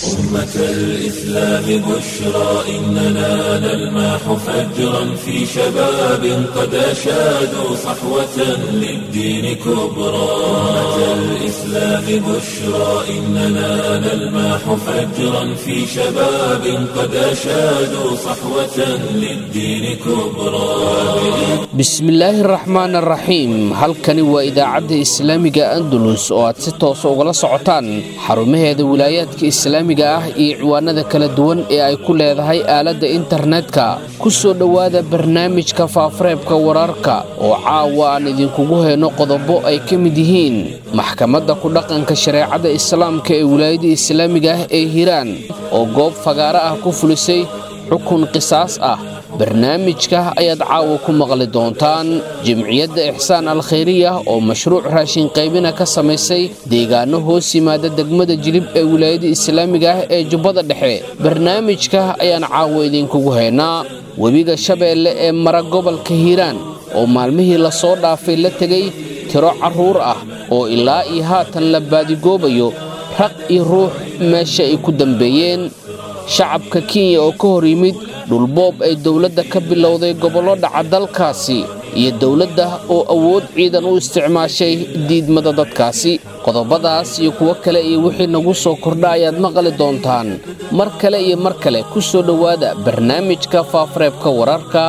أمة الإسلام بشرى إننا نلمح فجرا في شباب قد أشادوا صحوة للدين كبرى أمة الإسلام بشرى إننا نلمح فجرا في شباب قد أشادوا صحوة للدين كبرى bismillaahi raxmaan araxiim halkani waa idaacadda islaamiga andalus oo aad si toosa ugala socotaan xarumaheeda wilaayaadka islaamiga ah iyo ciwaanada kala duwan ee ay ku leedahay aaladda internetka ku soo dhowaada barnaamijka faafareebka wararka oo caawa aan idinkugu hayno qodobo ay ka mid yihiin maxkamadda ku dhaqanka shareecada islaamka ee wilaayada islaamiga ah ee hiiraan oo goob fagaaro ah ku fulisay xukun qisaas ah barnaamijka ayaad caawa ku maqli doontaan jimciyadda ixsaan alkhayriya oo mashruuc raashin qaybina ka samaysay deegaano hoos yimaada degmada jilib ee wilaayada islaamiga ah ee jubbada dhexe barnaamijka ayaan caawa idinkugu haynaa webiga shabeelle ee mara gobolka hiiraan oo maalmihii lasoo dhaafay la tegay tiro carruur ah oo ilaa iyo haatan la baadigoobayo raq iyo ruux meesha ay ku dambeeyeen shacabka kenya oo ka hor yimid dhulboob ay dowladda ka bilowday gobollo dhaca dalkaasi iyo dowladda oo awood ciidan u isticmaashay diidmada dadkaasi qodobadaas iyo kuwo kale iyo wixii nagu soo kordha ayaad maqli doontaan mar kale iyo mar kale ku soo dhowaada barnaamijka faafareebka wararka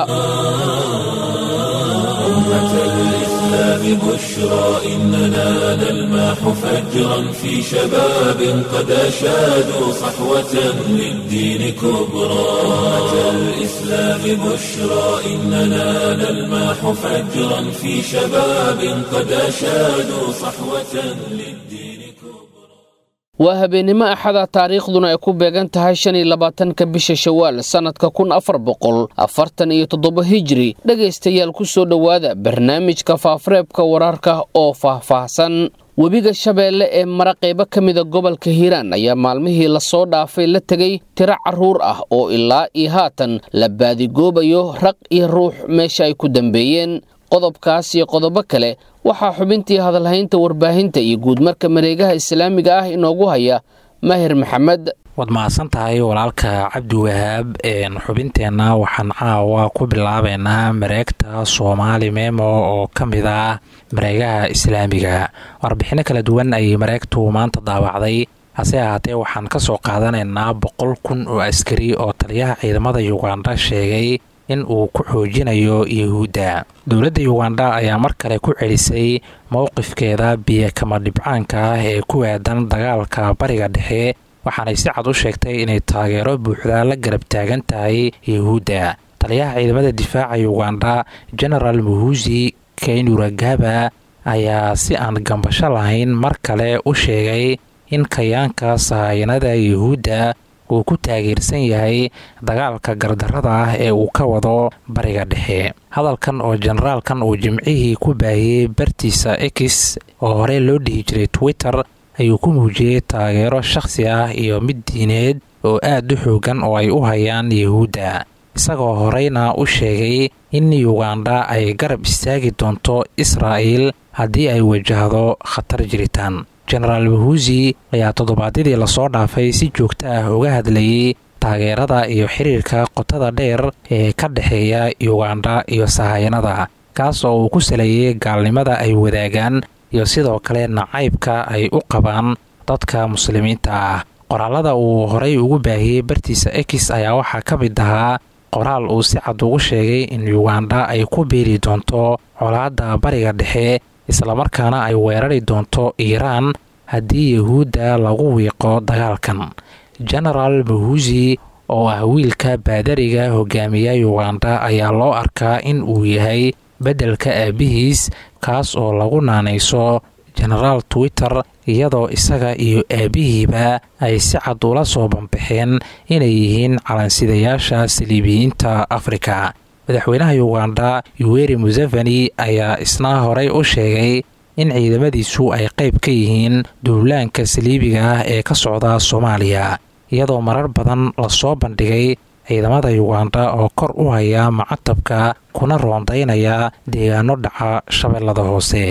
بشرى إننا نلمح فجرا في شباب قد أشادوا صحوة للدين كبرى أمة الإسلام بشرى إننا نلمح فجرا في شباب قد أشادوا صحوة للدين كبرى waa habeennimo axada taariikhduna ay ku beegan tahay shan iyo labaatanka bisha shawaal sannadka kun afar boqol afartan iyo toddoba hijri dhegaystayaal ku soo dhowaada barnaamijka faafareebka wararka oo faahfaahsan webiga shabeelle ee mara qaybo ka mida gobolka hiiraan ayaa maalmihii lasoo dhaafay la tegay tiro carruur ah oo ilaa iyo haatan la baadigoobayo raq iyo ruux meesha ay ku dambeeyeen qodobkaas iyo qodobo kale waxaa xubintii hadalhaynta warbaahinta iyo guudmarka mareegaha islaamiga ah inoogu haya maahir maxamed waad mahadsan tahay walaalka cabdi wahaab xubinteenna waxaan caawa ku bilaabeynaa mareegta soomaali memo oo ka mid ah mareegaha islaamiga warbixinno kala duwan ayay mareegtu maanta daawacday hase ahaatee waxaan ka soo qaadanaynaa boqol kun oo askari oo taliyaha ciidamada yuganda sheegay in uu ku xoojinayo yuhuudda dowladda yuganda ayaa mar kale ku celisay mowqifkeeda biyakama dhibcaanka ah ee ku aadan dagaalka bariga dhexe waxaanay si cad u sheegtay inay taageero buuxda la garab taagan tahay yuhuudda taliyaha ciidamada difaaca yuganda genaraal muhusi kaynuragaba ayaa si aan gambasho lahayn mar kale u sheegay in kayaanka sahayanada yuhuudda uu ku taageersan yahay dagaalka gardarrada ah ee uu ka wado bariga dhexe hadalkan oo generaalkan uu jimcihii ku baahiyey bartiisa x oo horey loo dhihi jiray twitter ayuu ku muujiyey taageero shakhsi ah iyo mid diineed oo aad u xoogan oo ay u hayaan yuhuudda isagoo horeyna u sheegay in yuganda ay garab istaagi doonto israa'il haddii ay wajahdo khatar jiritaan genaraal mahusi ayaa toddobaadyadii lasoo dhaafay si joogto ah uga hadlayay taageerada iyo xiriirka qotada dheer ee ka dhexeeya yuganda iyo sahayanada kaas oo uu ku saleeyey gaalnimada ay wadaagaan iyo sidoo kale nacaybka ay u qabaan dadka muslimiinta ah qoraalada uu horay ugu baahiyey bartiisa x ayaa waxaa ka mid ahaa qoraal uu si cad ugu sheegay in yuganda ay ku biiri doonto colaadda bariga dhexe islamarkaana ay weerari doonto iiraan haddii yuhuudda lagu wiiqo dagaalkan genaraal mahusi oo ah wiilka baadariga hogaamiya yuganda ayaa loo arkaa in uu yahay beddelka aabbihiis kaas oo lagu naanayso genaraal twitter iyadoo isaga iyo aabbihiiba ay si cad ula soo banbaxeen inay yihiin calansidayaasha saliibiyiinta afrika madaxweynaha yuganda yuweri museveni ayaa isna horey u sheegay in ciidamadiisu ay qayb ka yihiin duulaanka saliibiga ah ee ka socda soomaaliya iyadoo marar badan lasoo bandhigay ciidamada yuganda oo kor u haya macatabka kuna roondaynaya deegaano dhaca shabeellada hoose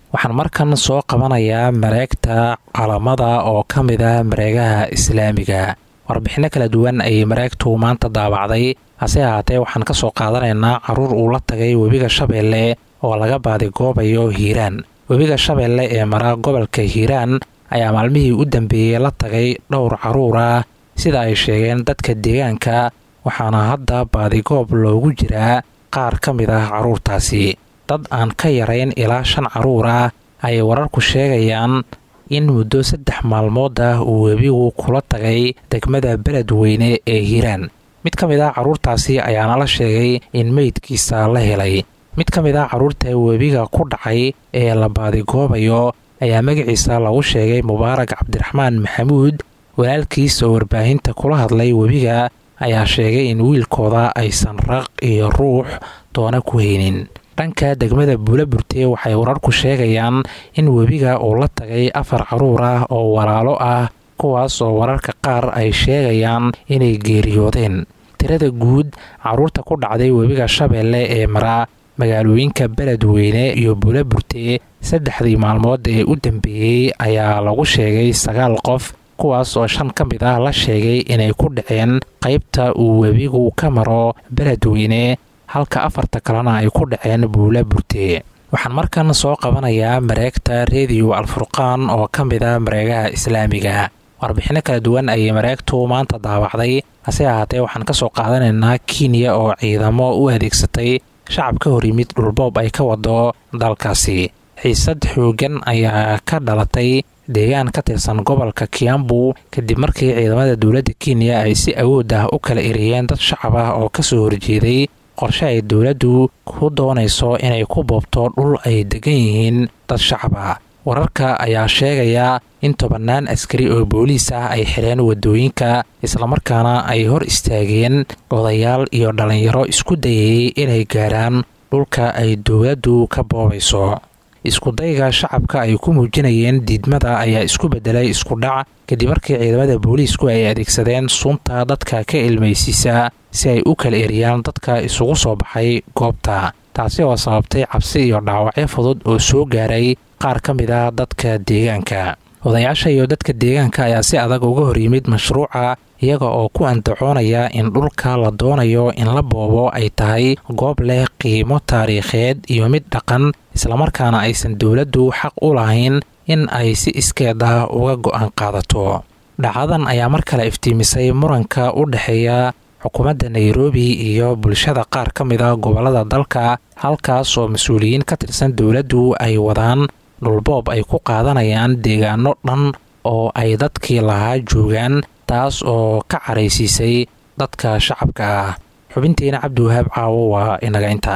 waxaan markan soo qabanayaa mareegta calamada oo ka mid ah mareegaha islaamiga warbixinno kala duwan ayay mareegtu maanta daabacday hase ahaatee waxaan ka soo qaadanaynaa caruur uu la tagay webiga shabeelle oo laga baadigoobayo hiiraan webiga shabeelle ee mara gobolka hiiraan ayaa maalmihii u dambeeyey la tagay dhowr caruur ah sida ay sheegeen dadka deegaanka waxaana hadda baadigoob loogu jiraa qaar ka mid ah carruurtaasi dad aan ka yarayn ilaa shan carruur ah ayay wararku sheegayaan in muddo saddex maalmood ah uu webigu kula tagay degmada beledweyne ee hiiraan mid ka mid ah carruurtaasi ayaana la sheegay in meydkiisa la helay mid ka mid ah carruurta webiga ku dhacay ee la baadigoobayo ayaa magaciisa lagu sheegay mubaarag cabdiraxmaan maxamuud walaalkiis oo warbaahinta kula hadlay webiga ayaa sheegay in wiilkooda aysan raq iyo ruux doona ku haynin dhanka degmada buulaburte waxay wararku sheegayaan in webiga uu la tagay afar carruur ah oo walaalo ah kuwaas oo wararka qaar ay sheegayaan inay geeriyoodeen tirada guud carruurta ku dhacday webiga shabeelle ee mara magaalooyinka beledweyne iyo buulaburte saddexdii maalmood ee u dambeeyey ayaa lagu sheegay sagaal qof kuwaas oo shan ka mid ah la sheegay inay ku dhaceen qaybta uu webigu ka maro beledweyne halka afarta kalena ay ku dhaceen buula burte waxaan markan soo qabanayaa mareegta rediyo alfurqaan oo ka mid a mareegaha islaamiga warbixinno kala duwan ayay mareegtu maanta daawacday hase ahaatee waxaan ka soo qaadanaynaa kenya oo ciidamo u adeegsatay shacab ka hor yimid dhulboob ay ka wado dalkaasi xiisad xoogan ayaa ka dhalatay deegaan ka tirsan gobolka kiambu kadib markii ciidamada dowladda kenya ay si awood ah u kala eriyeen dad shacab ah oo kasoo horjeeday qorshe ay dowladdu ku doonayso inay ku boobto dhul ay degan yihiin dad shacab ah wararka ayaa sheegaya in tobannaan askari oo booliis ah ay xireen waddooyinka islamarkaana ay hor istaageen odayaal iyo dhallinyaro isku dayayay inay gaaraan dhulka ay dowladdu ka boobayso iskudayga shacabka ay ku muujinayeen diidmada ayaa isku bedelay iskudhac kadib markii ciidamada booliisku ay adeegsadeen sunta dadka ka ilmaysiisa si ay u kala eriyaan dadka isugu soo baxay goobta taasi oo sababtay cabsi iyo dhaawacyo fudud oo soo gaaray qaar ka mid ah dadka deegaanka odayaasha iyo dadka deegaanka ayaa si adag uga hor yimid mashruuca iyaga oo ku andacoonaya in dhulka la doonayo in la boobo ay tahay goob leh qiimo taariikheed iyo mid dhaqan islamarkaana aysan dowladdu xaq u lahayn in ay si iskeed ah uga go'aan qaadato dhacdadan ayaa mar kale iftiimisay muranka u dhexeeya xukuumadda nairobi iyo bulshada qaar ka mid a gobollada dalka halkaas oo mas-uuliyiin ka tirsan dowladdu ay wadaan dhulboob ay ku qaadanayaan deegaano dhan oo ay dadkii lahaa joogaan taas oo ka caraysiisay dadka shacabka ah xubintiina cabdiwahaab caawo waa inaga inta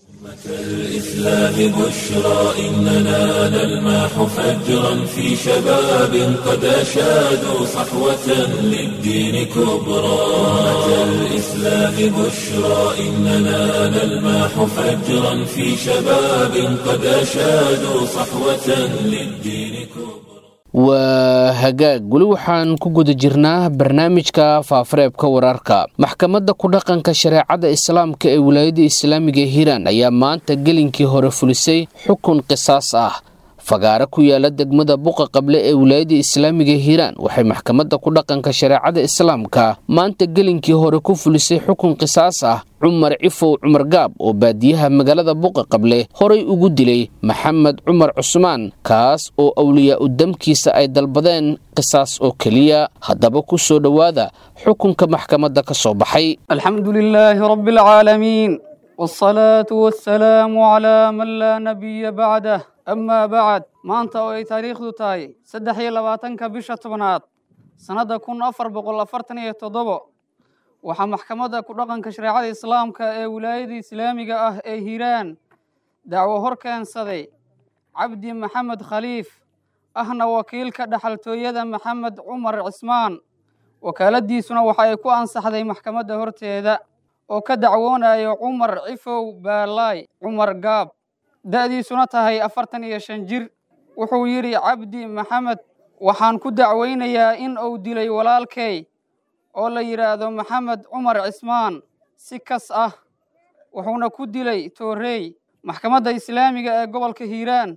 الإسلام بشرى إننا نلمح فجرا في شباب قد أشادوا صحوة للدين كبرى أتى الإسلام بشرى إننا نلمح فجرا في شباب قد أشادوا صحوة للدين كبرى waa hagaag weli waxaan ku guda jirnaa barnaamijka faafareebka wararka maxkamadda ku dhaqanka shareecada islaamka ee wilaayada islaamiga hiiraan ayaa maanta gelinkii hore fulisay xukun qisaas ah fagaare ku yaala degmada buqa qable ee wilaayada islaamiga hiiraan waxay maxkamadda ku dhaqanka shareecada islaamka maanta gelinkii hore ku fulisay xukun qisaas ah cumar cifow cumar gaab oo baadiyaha magaalada buqa qable horay ugu dilay maxamed cumar cusmaan kaas oo awliyaa u damkiisa ay dalbadeen qisaas oo keliya haddaba ku soo dhowaada xukunka maxkamadda ka soo baxay الحمد لله رب العالمين والصلاة والسلام على من لا نبي بعده أما بعد maanta oo ay taariikhdu tahay saddex iyo labaatanka bisha tobnaad sannadda kun afar boqol afartan iyo toddobo waxaa maxkamadda ku dhaqanka shareecada islaamka ee wilaayada islaamiga ah ee hiiraan dacwo hor keensaday cabdi maxamed khaliif ahna wakiilka dhaxaltooyada maxamed cumar cismaan wakaaladiisuna waxa ay ku ansaxday maxkamadda horteeda oo ka dacwoonayo cumar cifow baalaay cumar gaab da'diisuna tahay afartan iyo shan jir wuxuu yidhi cabdi maxamed waxaan ku dacweynayaa in uu dilay walaalkay oo la yidhaahdo maxamed cumar cismaan si kas ah wuxuuna ku dilay toorey maxkamadda islaamiga ee gobolka hiiraan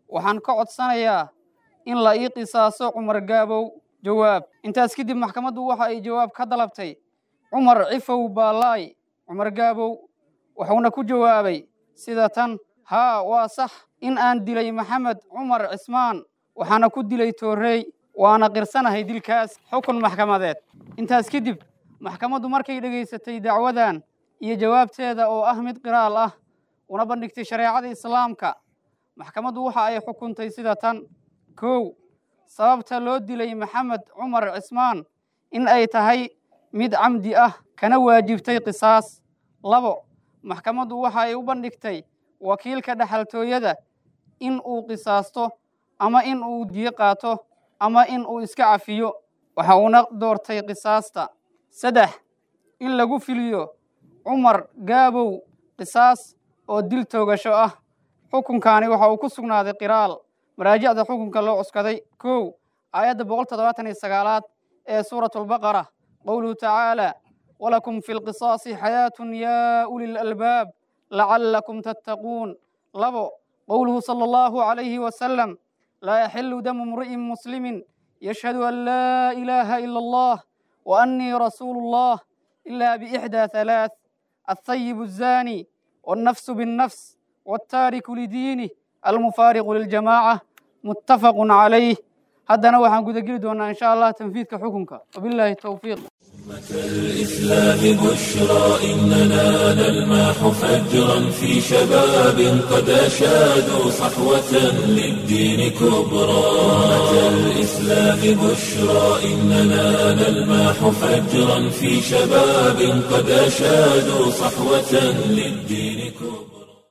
waxaan ka codsanayaa in la ii qisaaso cumar gaabow jawaab intaas kadib maxkamaddu waxa ay jawaab ka dalabtay cumar cifow baalaay cumar gaabow wuxuuna ku jawaabay sida tan haa waa sax in aan dilay maxamed cumar cismaan waxaana ku dilay toorrey waana qirsanahay dilkaas xukun maxkamadeed intaas kadib maxkamaddu markay dhegaysatay dacwadan iyo jawaabteeda oo ah mid qiraal ah una bandhigtay shareecada islaamka maxkamaddu waxa ay xukuntay sida tan kow sababta loo dilay maxamed cumar cismaan in ay tahay mid camdi ah kana waajibtay qisaas labo maxkamaddu waxa ay u bandhigtay wakiilka dhexaltooyada in uu qisaasto ama in uu diyo qaato ama in uu iska cafiyo waxa uuna doortay qisaasta saddex in lagu filiyo cumar gaabow qisaas oo dil toogasho ah xukunkaani waxa uu ku sugnaaday qiraal maraajicda xukunka loo cuskaday kow aayadda boqol toddobaatan iyo sagaalaad ee suuratu albaqara qowluhu tacaala walakum fi lqisaasi xayaatun yaa uli lalbaab lacallakum tattaquun labo qowluhu sala allahu calayhi wasalam laa yaxilu damu mri'in muslimin yashhadu an laa ilaaha ila allah wa annii rasuulu allah ila biixdaa halaath althayibu الzani wاlnafsu biاnnafs wاltaariku lidiinih almufaariqu liljamaaca muttafaqu calayh haddana waxaan gudageli doonaa in sha allah tanfiidka xukunka wabillahi towfiiq الإسلام بشرى إننا نلمح فجرا في شباب قد أشادوا صحوة للدين كبرى الإسلام بشرى إننا نلمح فجرا في شباب قد أشادوا صحوة للدين كبرى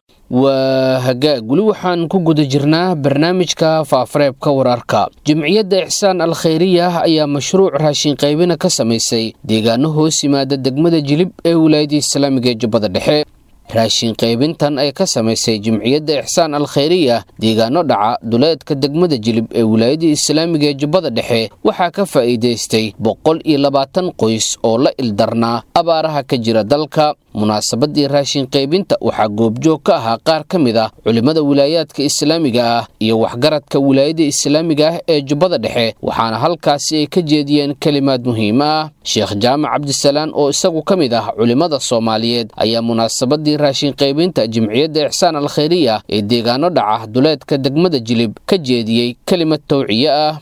waa hagaag weli waxaan ku guda jirnaa barnaamijka faafareebka wararka jimciyadda ixsaan al khayriya ayaa mashruuc raashin qaybina ka samaysay deegaano hoos yimaada degmada jilib ee wilaayadda islaamiga ee jubbada dhexe raashin qaybintan ay ka samaysay jimciyadda ixsaan al khayriya deegaano dhaca duleedka degmada jilib ee wilaayadda islaamiga ee jubbada dhexe waxaa ka faa'iidaystay boqol iyo labaatan qoys oo la ildarnaa abaaraha ka jira dalka munaasabadii raashin qaybinta waxaa goobjoog ka ahaa qaar ka mid ah culimmada wilaayaadka islaamiga ah iyo waxgaradka wilaayadda islaamiga ah ee jubbada dhexe waxaana halkaasi ay ka jeediyeen kelimaad muhiima ah sheekh jaamac cabdisalaan oo isagu ka mid ah culimmada soomaaliyeed ayaa munaasabadii raashin qaybinta jimciyadda ixsaan al khayriya ee deegaano dhaca duleedka degmada jilib ka jeediyey kelimad towciye ah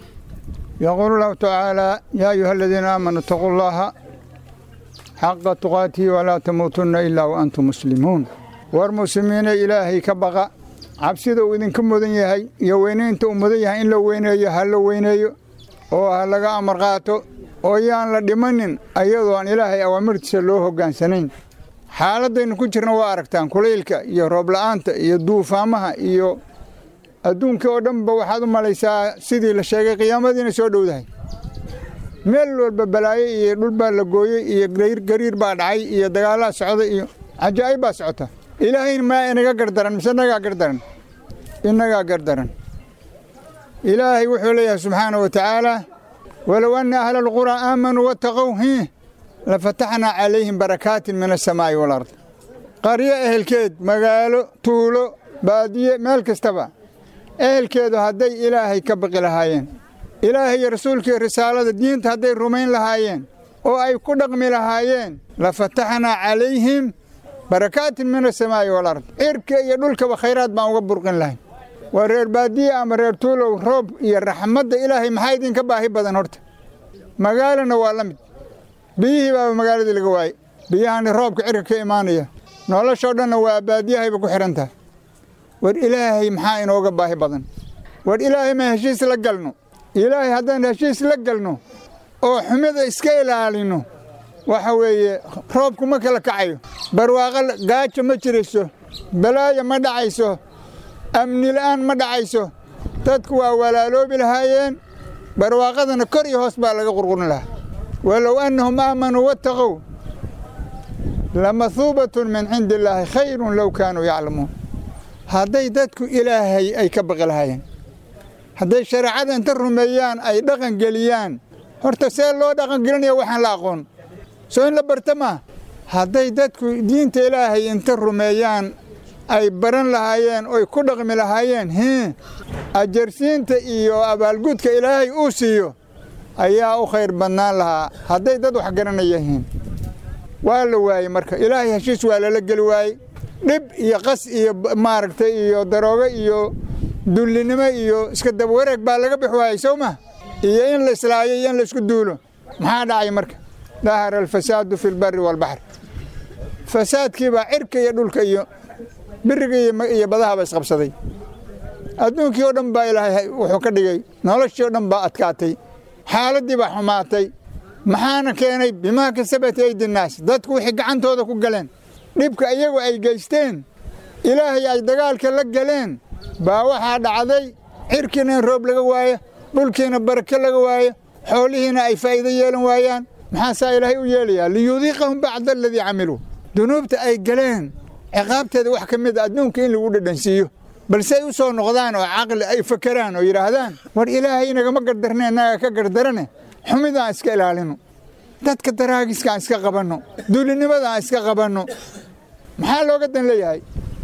يقول الله تعالى يا أيها الذين آمنوا اتقوا الله حق تقاته ولا تموتن إلا وأنتم مسلمون والمسلمين إلهي كبغى cabsida uu idinka mudan yahay iyo weynaynta uu mudan yahay in la weyneeyo ha la weyneeyo oo ha laga amar qaato oo yaan la dhimanin ayadoo aan ilaahay awaamirtiisa loo hoggaansanayn xaaladaynu ku jirna waa aragtaan kulaylka iyo roobla'aanta iyo duufaamaha iyo adduunka oo dhanba waxaad u malaysaa sidii la sheegay qiyaamadiina soo dhowdahay meel walba balaayo iyo dhul baa la gooyey iyo gariir baa dhacay iyo dagaallaa socda iyo cajaa'ib baa socota ilaahayna maa inaga gardaran mise inagaa gardaran innagaa gardaran ilaahay wuxuu leeyahay subxaana wa tacaala walow anna ahla alquraa aamanuu wattaqow hi lafataxnaa calayhim barakaatin min asamaa'i walard qaryo ehelkeed magaalo tuulo baadiye meel kastaba ehelkeedu hadday ilaahay ka baqi lahaayeen ilaahay iyo rasuulkii risaalada diinta hadday rumayn lahaayeen oo ay ku dhaqmi lahaayeen lafataxnaa calayhim barakaatin min asamaa'i walard cirka iyo dhulkaba khayraad baan uga burqin lahayn waa reer baadiye ama reer tuulow roob iyo raxmadda ilaahay maxaa idinka baahi badan horta magaalana waa la mid biyihii baaba magaaladii laga waayey biyahani roobka cirka ka imaanaya noloshoo dhanna waa baadiyahayba ku xidhan tahay war ilaahay maxaa inooga baahi badan war ilaahay ma heshiis la galno ilaahay haddaan heshiis la galno oo xumida iska ilaalino waxa weeye roobku ma kala kacayo barwaaqo gaajo ma jirayso balaayo ma dhacayso amni la'aan ma dhacayso dadku waa walaaloobi lahaayeen barwaaqadana kor iyo hoos baa laga qurqurin lahaa walow annahum aamanuu wattaqow lamahuubatun min cindi illaahi khayrun low kaanuu yaclamuun hadday dadku ilaahay ay ka baqi lahaayeen hadday shareecada inta rumeeyaan ay dhaqan geliyaan horta see loo dhaqangelinaya waxaan la aqoon soo in la barta maa hadday dadku diinta ilaahay inta rumeeyaan ay baran lahaayeen oy ku dhaqmi lahaayeen hii ajarsiinta iyo abaalgudka ilaahay uu siiyo ayaa u khayr badnaan lahaa hadday dad wax garanayahiin waa la waayey marka ilaahay heshiis waa lala geli waayey dhib iyo qas iyo maaragtay iyo daroogo iyo dullinimo iyo iska dabwareeg baa laga bix waayey sow ma iyo in la islaayo iyo in laisku duulo maxaa dhacay marka dahara alfasaadu fi lbari waalbaxri fasaadkiibaa cirka iyo dhulka iyo biriga iyo badahaba isqabsaday adduunkii oo dhan baa ilaahay wuxuu ka dhigay noloshii oo dhan baa adkaatay xaaladdii baa xumaatay maxaana keenay bimaa kasabat aydinaas dadku wixii gacantooda ku galeen dhibka iyagu ay geysteen ilaahay ay dagaalka la galeen baa waxaa dhacday cirkiina in roob laga waayo dhulkiina barake laga waayo xoolihiina ay faa'iido yeelan waayaan maxaasaa ilaahay u yeelayaa liyudiiqahum bacda aladii camiluu dunuubta ay galeen ciqaabteeda wax ka mid a adduunka in lagu dhadhansiiyo balse ay u soo noqdaan oo caqli ay fakeraan oo yidhaahdaan war ilaahay inagama gardarne innaga ka gardarane xumidaan iska ilaalino dadka daraagiskaan iska qabanno duulinimadaan iska qabanno maxaa looga dan leeyahay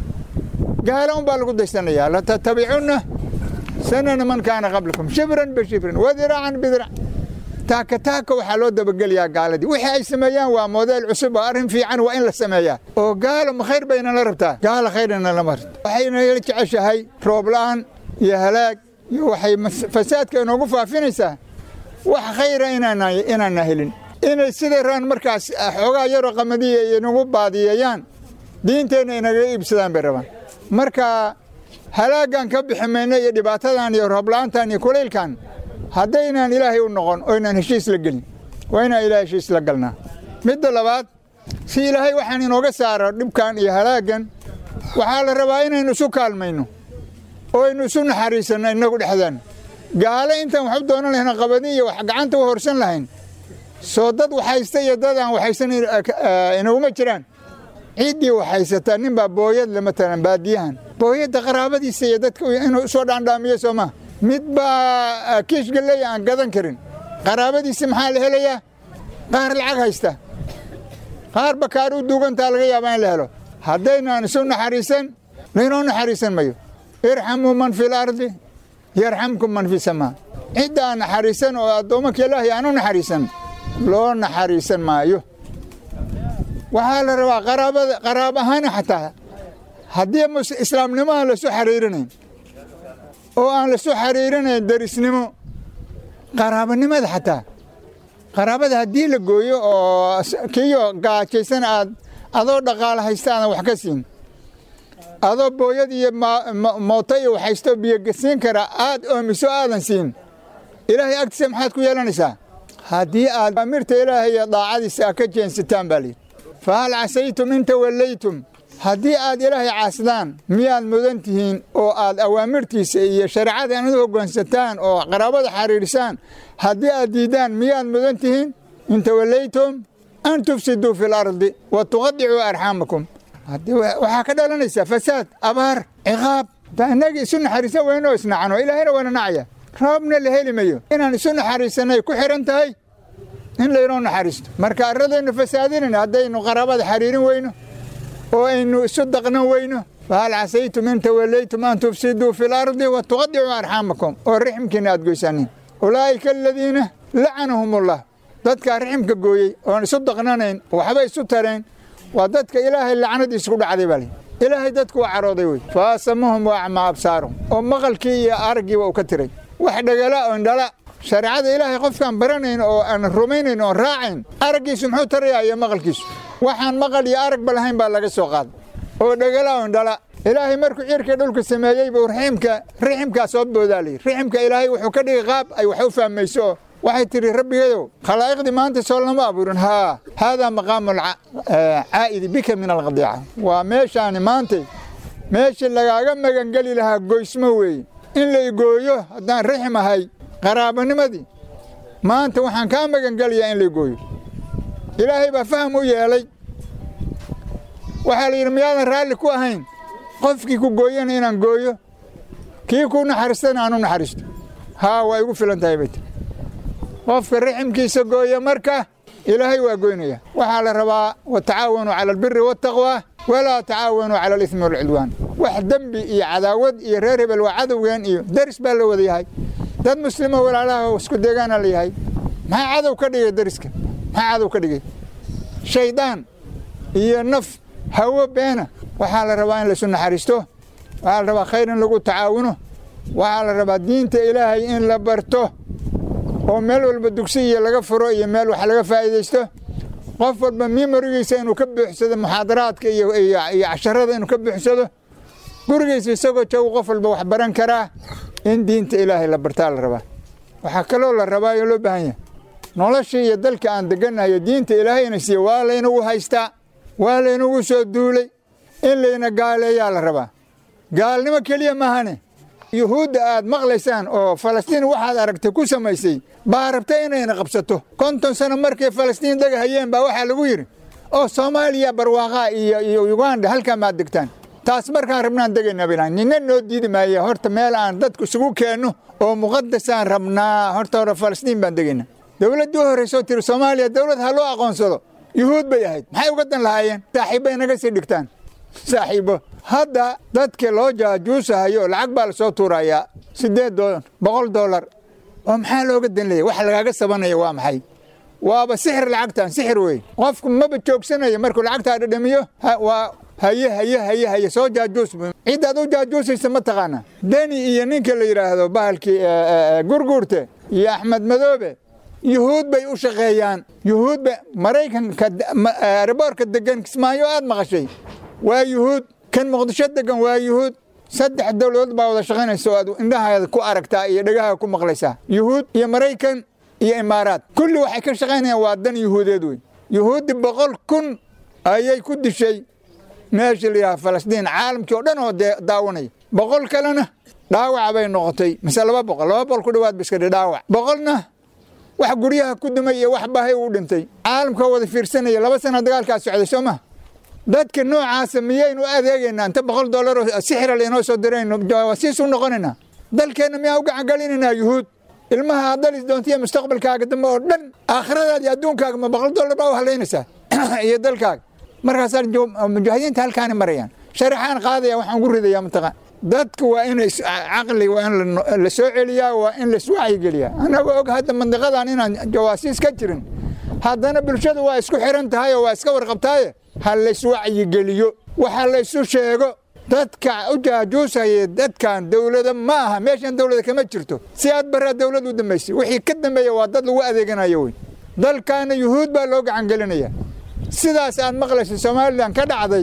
gaalo unbaa lagu daysanayaa latattabicunna sanana man kaana qablakum shibran bishibrin wadiraacan bidirac taaka taaka waxaa loo dabagelayaa gaaladii wixii ay sameeyaan waa modeel cusub oo arrin fiican waa in la sameeyaa oo gaalo ma khayr bayna la rabtaa gaalo khayrna lama rabto waxayna la jeceshahay roob la'aan iyo halaag iyo waxay fasaadka inoogu faafinaysaa wax khayra inaanna helin inay sida raan markaas xoogaa yaroo qamadiya inagu baadiyeeyaan diinteenna inaga iibsadaan bay rabaan marka halaaggan ka bixi mayno iyo dhibaatadan iyo roobla'aantan iyo kulaylkan haddaynaan ilaahay u noqon oo inaan heshiis la gelin waa inaan ilahay heshiis la galnaa midda labaad si ilaahay waxaan inooga saaro dhibkan iyo halaaggan waxaa la rabaa inaynu isu kaalmayno oo aynu isu naxariisanno innagu dhexdaan gaalo intaan waxu doonan lahayn qabadin iyo wax gacanta u horsan lahayn soo dad waxaysta iyo dad aan waxaysan inaguma jiraan ciiddii waxaysataa nin baa booyad le matalan baadiyahan booyadda qaraabadiisa iyo dadka inuu soo dhaandhaamiyo soo maa mid baa kiish galley aan gadan karin qaraabadiisa maxaa la helayaa qaar lacag haysta qaar bakaar u duugantaa laga yaabaa in la helo haddaynaan isu naxariisan laynoo naxariisan mayo irxamuu man fi lardi yarxamkum man fi samaa cidda aan naxariisan oo addoommanka ilaahay aan u naxariisan loo naxariisan maayo waxaa la rabaa qaraabada qaraab ahaan xataa haddii islaamnimo aan lasu xariirinayn oo aan lasu xariirinayn darisnimo qaraabanimada xataa qaraabada haddii la gooyo oo kiyo gaajaysan aad adoo dhaqaalo haysta aadan wax ka siin adoo booyad iyo mooto iyo waxhaysto biyogasiin kara aad oomiso aadan siin ilaahay agtiisa maxaad ku yeelanaysaa haddii aad amirta ilaahay iyo daacadiisa a ka jeensataan baa layidhi fa hal casaytum in tawallaytum haddii aad ilaahay caasidaan miyaad mudan tihiin oo aad awaamirtiisa iyo shareecada inaad u hoggaansataan oo qaraabada xariirisaan haddii aad diiddaan miyaad mudan tihiin in tawallaytum an tufsiduu fi lardi wa tuqadicuu arxaamakum waxaa ka dhalanaysaa fasaad abaar ciqaab innagii isu naxariisan weynoo isnacano ilaahayna waana nacaya roobna la heli mayo inaan isu naxariisanay ku xidhan tahay in laynoo naxariisto marka arradaynu fasaadinayna haddaynu qaraabada xariirin weyno oo aynu isu daqnan weyno fahal casaytum in tawallaytum an tufsiduu fi lardi wa tuqadicuu arxaamakum oo rixmkiina aad goysaanin ulaa'ika aladiina lacanahum ullah dadkaa riximka gooyey oon isu daqnanayn waxba isu tarayn waa dadka ilaahay lacnadiisa ku dhacday baa lii ilaahay dadku waa carooday wey fa asamahum wa acmaa absaarahum oo maqalkii iyo araggiiba uu ka tiray wax dhagala oo indhala shareecada ilaahay qofkaan baranayn oo aan rumaynayn oon raacayn araggiisu muxuu tarayaa iyo maqalkiisu waxaan maqal iyo aragba lahayn baa laga soo qaaday oo dhagala oo indhala ilaahay markuu cirka dhulka sameeyey buu raxiimka riximkaa soo boodaa layidhi riximka ilaahay wuxuu ka dhigay qaab ay wax u fahmayso oo waxay tidhi rabbigadow khalaa'iqdii maanta soo lama abuurin haa haadaa maqaamu caa'idi bika min alqadiica waa meeshaani maantay meeshii lagaaga magangeli lahaa goysmo weeye in la igooyo haddaan rixim ahay qaraabanimadii maanta waxaan kaa magangelayaa in la igooyo ilaahay baa faham u yeelay waxaa la yidhi miyaadan raalli ku ahayn qofkii ku gooyana inaan gooyo kii ku naxariistana aan u naxariisto haa waa igu filan tahay bay tii qofka riximkiisa gooya marka ilaahay waa goynaya waxaa la rabaa watacaawanuu cala albiri waataqwa walaa tacaawanuu cala alismi walcudwaan wax dembi iyo cadaawad iyo reer hebel waa cadowgeen iyo deris baa la wada yahay dad muslimo walaalaha isku deegaana la yahay maxaa cadow ka dhigay deriska maxaa cadow ka dhigay shaydaan iyo naf hawo beena waxaa la rabaa in laisu naxariisto waxaa la rabaa khayr in lagu tacaawuno waxaa la rabaa diinta ilaahay in la barto oo meel walba dugsi iyo laga furo iyo meel wax laga faa'iidaysto qof walba mimorigiisa inuu ka buuxsado muxaadaraadka iyo casharada inuu ka buuxsado gurigiisa isagoo joogo qof walba wax baran karaa in diinta ilaahay la bartaa la rabaa waxaa kaloo la rabaa oo loo baahan yahay noloshii iyo dalka aan degannahayo diinta ilaahayna siiye waa laynagu haystaa waa laynagu soo duulay in layna gaaleeyaa la rabaa gaalnimo keliya maahane yuhuudda aad maqlaysaan oo falastiin waxaad aragtay ku samaysay baa rabta inayna qabsato konton sano markay falastiin degahayeen baa waxaa lagu yidhi oo soomaaliya barwaaqaa iyo iyo uganda halkaa maad degtaan taas markaan rabnaan degaynaa bilaan nina noo diidi maaya horta meel aan dadku isugu keenno oo muqadasaan rabnaa horta hore falastiin baan degaynaa dowladdii u horraysoo tiri soomaaliya dowlad ha loo aqoonsado yuhuud bay ahayd maxay uga dan lahaayeen saaxiibbay naga sii dhigtaan saaxiibo hadda dadka loo jaajuusahayo lacag baa lasoo tuurayaa siddeed doolar boqol doolar oo maxaa looga dan leeya wax lagaaga sabanaya waa maxay waaba sixir lacagtan sixir wey qofku maba joogsanaya markuu lacagtaa dhadhamiyo waa haye haye haye haye soo jaajuus ciddaad u jaajuusaysa ma taqaana deni iyo ninka la yidhaahdo bahalkii gurguurte iyo axmed madoobe yuhuud bay u shaqeeyaan yuhuud ba maraykanka riboorka degan kismaayo aad maqashay waa yuhuud kan muqdisho degan waa yuhuud saddex dowladood baa wada shaqaynaysa oo aad indhahaada ku aragtaa iyo dhagaha ku maqlaysaa yuhuud iyo maraykan iyo imaaraad kulli waxay ka shaqaynayaan waa dan yuhuudeed wey yuhuuddi boqol kun ayay ku dishay meesha la yidhaha falastiin caalamkii oo dhan oo daawanaya boqol kalena dhaawac bay noqotay mise laba boqol laba boqol ku dhawaad ba iska dhaawac boqolna wax guryaha ku dumay iyo wax bahay uu dhintay caalamka wada fiirsanaya laba sana dagaalkaa socday soo maha dadka noocaasa miyaynu adeegaynaa inta boqol dollar oo sixira laynoo soo dirayno jawaasiis u noqonaynaa dalkeenna miyaa u gacangelinaynaa yuhuud ilmaha aad dhalis doontiyo mustaqbalkaaga dambe oo dhan aakhiradaada iyo adduunkaaga ma boqol dollar baa u halaynaysaa iyo dalkaaga markaasaa mujaahidiinta halkaani marayaan sharaxaan qaadaya waxaan ku ridayaa mataqaan dadka waa in caqli waa in la soo celiyaa waa in laiswacyigeliyaa anagoo og hadda mandiqadan inaan jawaasiis ka jirin haddana bulshadu waa isku xiran tahay oo waa iska warqabtaaye ha layswacyigeliyo waxa laysu sheego dadka u jaajuusaya dadkan dowlada ma aha meeshan dowlada kama jirto si aad baraa dowlad u dambaysay wixii ka dambeeya waa dad lagu adeeganayo wey dalkaana yuhuud baa loo gacangelinaya sidaas aad maqlaysa somalilan ka dhacday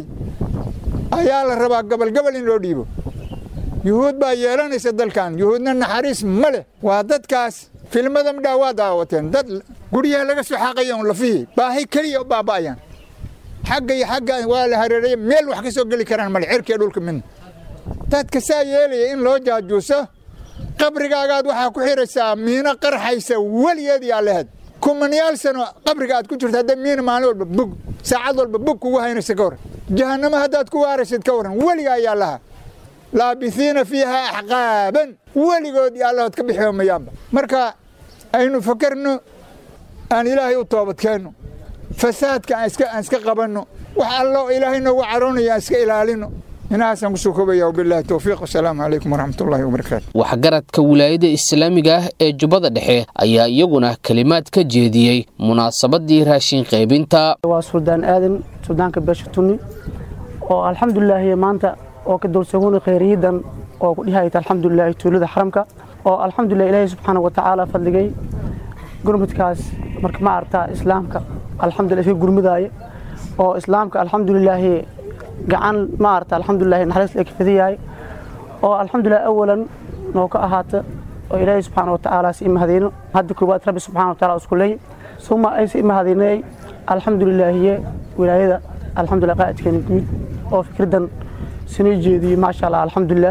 ayaa la rabaa gabalgabal in loo dhiibo yuhuud baa yeelanaysa dalkan yuhuudna naxariis ma leh waa dadkaas filmada midhaa waa daawateen dad guryaha laga soo xaaqaya un lafihii baahi keliya u baaba'ayaan xagga iyo xagga waa la hareeraya meel wax ka soo geli karaan male cirkiya dhulka midna dadka saa yeelaya in loo jaajuuso qabrigaagaad waxaa ku xiraysaa miino qarxaysa weligeed yaa lehed kumanayaal sano qabriga aad ku jirto hadda miina maalin walba bug saacad walba bug kugu haynaysa ka waran jahannamo haddaad ku waaraysid ka waran weliga ayaa laha laabisiina fiiha axqaaban weligood iyo allahood ka bixiyoomayaanba marka aynu fakarno aan ilaahay u toobadkeenno fasaadka aan iska qabanno wax allo ilaahay noogu caroonaya aan iska ilaalino inahaasaan kusoo koobaya wabilahi towfiiq wasalaamu calaykum waraxmat ullahi wabarakaatu waxgaradka wilaayada islaamiga ah ee jubbada dhexe ayaa iyaguna kelimaad ka jeediyey munaasabadii raashin qaybinta waa suldaan aadan suldaanka beesha tunni oo alxamdulilaahi maanta oo ka dulsaguna khayriyadan oo ku dhihayta alxamdulilaahi tuulada xaramka oo alxamdulilah ilaahi subxaana wa tacaala fadligay gurmudkaas marka ma aragtaa islaamka alxamdulillah iska gurmudaaye oo islaamka alxamdulilaahi gacan ma aragta alxamdulillahi naxariis la kafadiyahay oo alxamdulilah awalan noo ka ahaata oo ilaahi subxaana wa tacaala si imahadayno hadda koowaad rabbi subxana wa taala isku leey suma ay si imahadaynay alxamdulilaahiye wilaayada alxamdulilah qaa'idkeena guud oo fikirdan sino jeediyey maasha allah alxamdulilah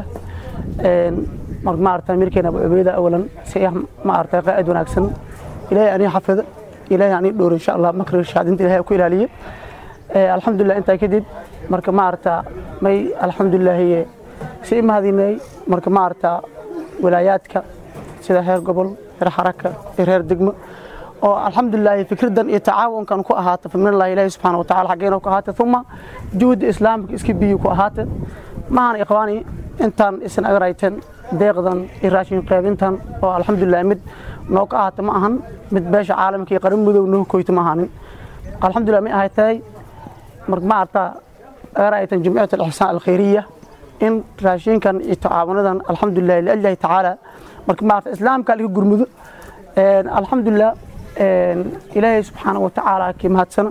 maarata mirkeena abu cubeeda awalan si maarata qaa'id wanaagsan ilaahay anii xafida ilaahay anii dhowr insha allah makriga shaadinta ilaahay ku ilaaliye alxamdulilah intaa kadib marka maarata may alxamdulilaahiye si imahadinay marka maarata walaayaadka sida reer gobol reer xaraka iyo reer degmo oo alxamdulilaahi fikridan iyo tacaawunkan ku ahaata faminallahi ilaahi subxaana watacala xaggeena ku ahaata uma juhdi islaamka iska biyi ku ahaata maahan ikhwaani intaan isin agarayteen deeqdan iyo raashin qaybintan oo alxamdulilah mid noo ka ahaata ma ahan mid beesha caalamka iyo qaran mudow noo koyto ma ahanin alxamdulilah may ahay tahay mar ma artaa agaraytan jumciyat alixsaan alkhayriya in raashinkan iyo tacaawunadan alxamdulilah liallahi tacaala marka ma arta islaamka laga gurmudo alxamdulilah ilaahay subxaana wa tacaala kii mahadsano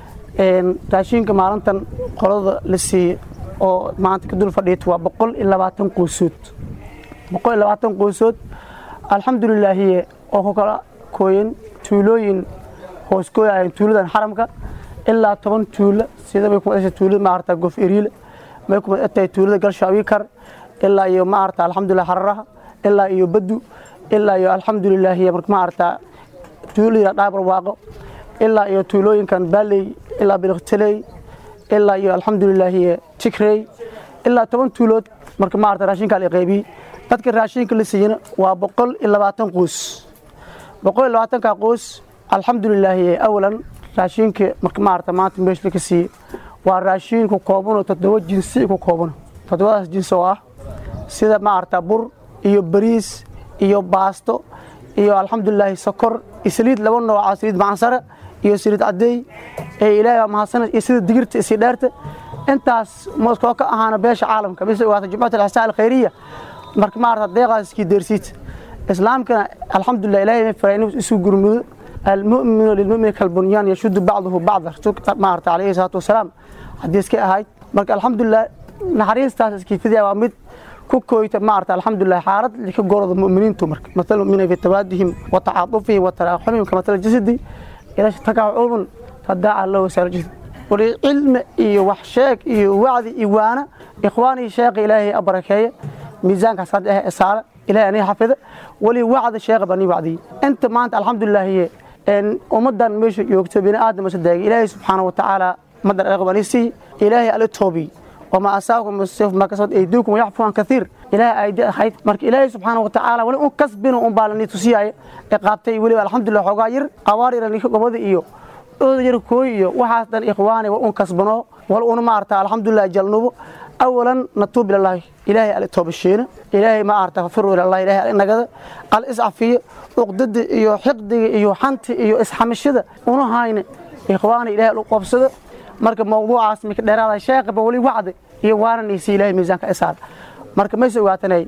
raashinka maalintan qolada la siiyey oo maanta ka dul fadhiita waa boqol iyo labaatan qoysood boqol iyo labaatan qoysood alxamdulilaahiye oo ku kala kooyen tuulooyin hooskooyayan tuuladan xaramka ilaa toban tuulo sida bay kumadasha tuulada maarata gof eriile may kumad tahay tuulada galshaawikar ilaa iyo maarata alxamdulilah hararaha ilaa iyo badu ilaa iyo alxamdulilaahiye marka maarata tuulada dhaabar waaqo ilaa iyo tuulooyinkan baaley ilaa biliqtaley ilaa iyo alxamdulilaahiye tigrey ilaa toban tuulood marka maarata raashinkaa la qaybiyey dadka raashinka la siiyana waa boqol iyo labaatan qoys boqol iyo labaatanka qoys alxamdulilaahi awalan raashinka marka maarata maanta meesha ka siiyey waa raashin ku koobanoo toddoba jinsi ku koobano toddobadaas jinsi oo ah sida maarata bur iyo bariis iyo baasto iyo alxamdulilaahi sokor iyo saliid laba nooca saliid macansare iyo saliid cadeey ee ilaahay waa mahadsan iyo sida digirta isii dheerta intaas moskoo ka ahaana beesha caalamka mise ogaata jumcat alixsaan alkhayriya marka maarata deeqaas iskii deersiid islaamkana alxamdulilah ilaahay ma faray inuu isu gurmudo almu'minu lilmu'mini kalbunyaan yashudu bacduhu bacda rasuulka maarata calayhi salaatu wasalaam xadiiska ahayd marka alxamdulilah naxariistaas iskiifidiya waa mid ku kooyta maarata alxamdulilah xaalad ka gorada mu'miniintu marka mathalu mu'mina fi tawaadihim wa tacaatufihim wa taraaxumihim ka mathal jasadi ila takacuubun tadaaca lahu sarjid wali cilmi iyo wax sheeg iyo wacdi iyo waana ikhwaanii sheekha ilaahay abarakeeye miisaankaas hadda ah saara ilaahay aniga xafida wali wacdi sheekha bani wacdi inta maanta alxamdulilah een ummadan meesha joogto bini aadam saddeeg ilaahay subxaanahu wa tacaala madar aqbalisi ilaahay ala toobi وما أساكم من السيف ما كسبت أيديكم ويعفو عن كثير إلهي أيدي أخيت مرك إلهي سبحانه وتعالى ولا أن كسبنا أن بالني تسيا إقابتي ولي الحمد لله حقاير أواري رني قبض إيو أودير كوي وحاسدن إخواني وأن كسبنا ولا ما أرتا الحمد لله جلنوب أولا نتوب إلى الله إلهي على التوب الشين إلهي ما أرتا ففروا إلى الله إلهي على النجدة قال إسعى فيه أقدد إيو حقد إيو حنت إيو إسحام الشدة ونهاين إخواني إلهي القبصة marka mawduucaas mika dheeraada sheekaba weli wacdi iyo waaranaysa ilaahay miisaanka isaar marka ma soo waatanay